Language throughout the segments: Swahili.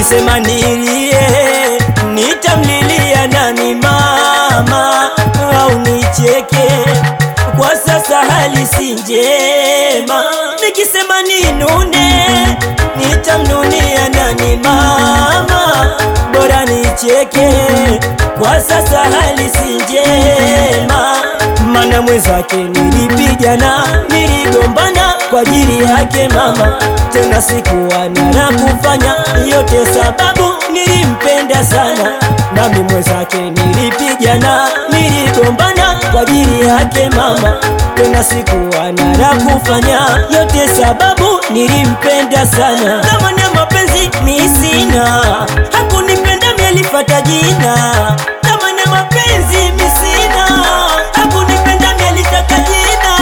nikisema nilie nitamlilia nani mama au nicheke kwa sasa hali si njema nikisema ninune nitamnunia nani mama bora nicheke kwa sasa hali si njema mana mwenzake nilipigana niligombana kwa ajili yake mama tena sikuwa na la kufanya yote sababu nilimpenda sana nami mwenzake nilipigana niligombana kwa ajili yake mama tena sikuwa na la kufanya yote sababu nilimpenda sana thamani ya mapenzi mi sina hakunipenda mielifata jina thamani ya mapenzi mi sina hakunipenda mielitaka jina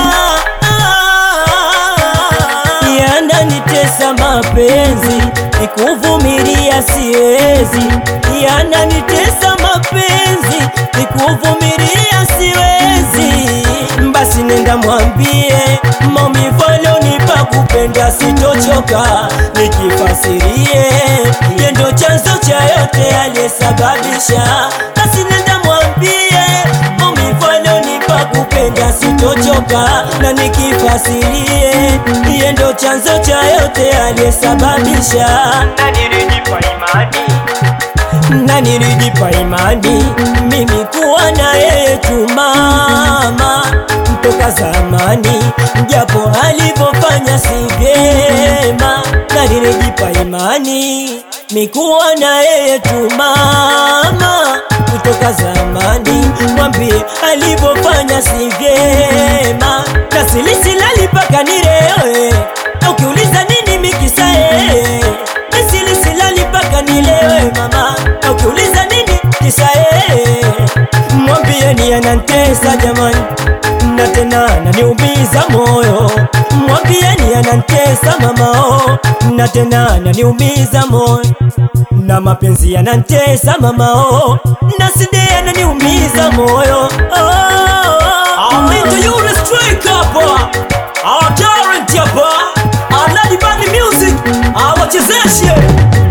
yananitesa mapenzi nikuvumilia siwezi yananitesa mapenzi nikuvumilia siwezi basi nenda mwambie maumivu alionipa kupenda sitochoka nikifasirie yendo chanzo cha yote aliyesababisha basi nenda mwambie maumivu alionipa kupenda sitochoka na nikifasirie yendo chanzo cha yote aliyesababisha na nilijipa imani na nilijipa imani mimi kuwa na yeye tu mama toka zamani, japo alivyofanya si vyema, na nilijipa imani mikuwa na yeye tu mama kutoka zamani, mwambie alivyofanya si vyema, na silisilali mpaka nilewe, na ukiuliza nini mikisa yeye Nisilisilali mpaka nilewe mama, na ukiuliza nini kisa yeye, mwambieni anantesa jamani, na tena ananiumiza moyo. Mwambieni anantesa mama oh, na tena ananiumiza moyo, na mapenzi yanantesa mama oh, na side ananiumiza moyo oh. Amito yule strike hapa, our talent hapa, Aladi Band Music, awachezeshe